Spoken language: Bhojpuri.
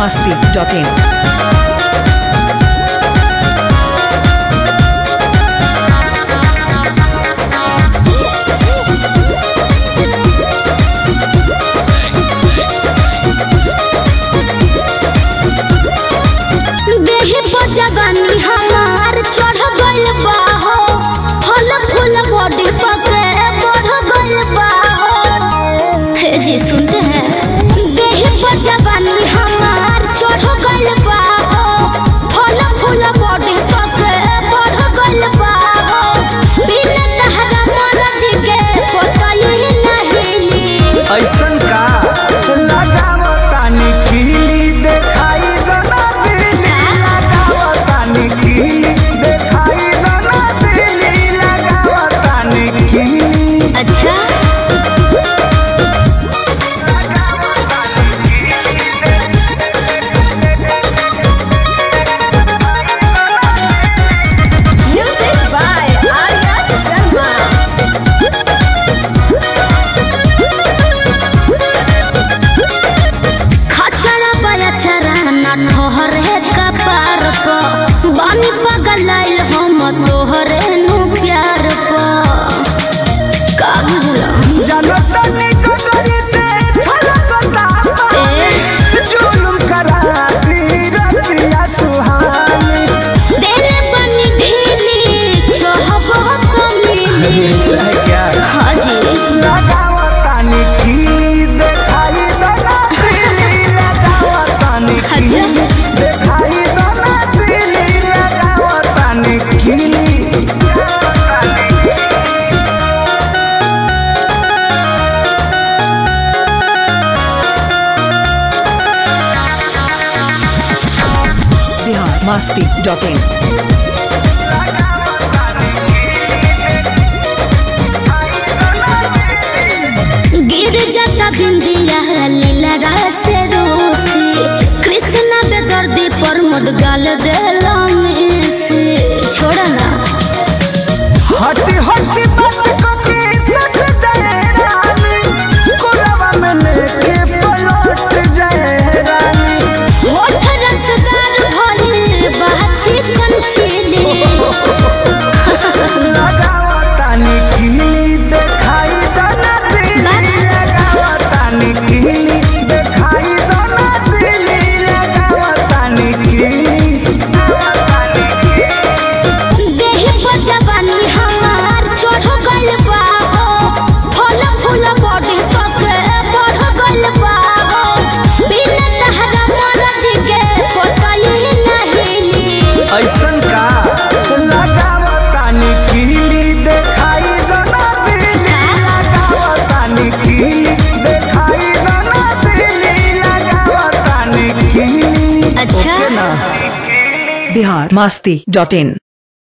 masti.in. देहि पर जवानी हमार चढ़ गइल बा हो फल फूल बॉडी पके बढ़ गइल बा हो हे जी सुनते हैं देहि पर जवानी हमार चढ़ गइल बा हो फल फूल बॉडी पके बढ़ गइल बा हो बिना तहरा मरज के पतई नहीं ली ऐसन का लगाव तानी कीली देखाई दना दिली लगाव तानी कीली देखाई दना दिली लगाव तानी कीली अच्छा Music by Arya Sharma. खचरा बयचरा ना ठहरे कपार प बानी पगलाइल हम तोहरे नु प्यार प का बुझला जानो तनी ककरी से छलकता ए जुलुम करा दी रतिया सुहानी दिल बनी ढीली चाहब तो मिली क्या हाजी लगाव तानी कीली देखाई दना दिली लगाव तानी कीली अच्छा। देखाई दना दिली लगाव तानी कीली Bihar masti.in. गिर जाता बिंदिया लीला से रूसी कृष्णा बेदर्दी पर मुद गाल देला में से छोड़ा ना हटी हटी बात को के सट जाए रानी कोलवा में लेके पलट जाए रानी होठ रसदार भइल बाची कंचीली लगाव तानी कीली देखाई दना दिली लगाव तानी कीली देखाई दना दिली लगाव तानी कीली देहि पर जवानी हमार चढ़ गइल बा हो फल फूल बॉडी पके बढ़ गइल बा हो बिना तहरा मरज के पतई नहीं ली ऐसन का लगाव तानी कीली देखाई दना दिली लगाव तानी कीली देखाई दना दिली लगाव तानी कीली अच्छा ना Bihar masti.in.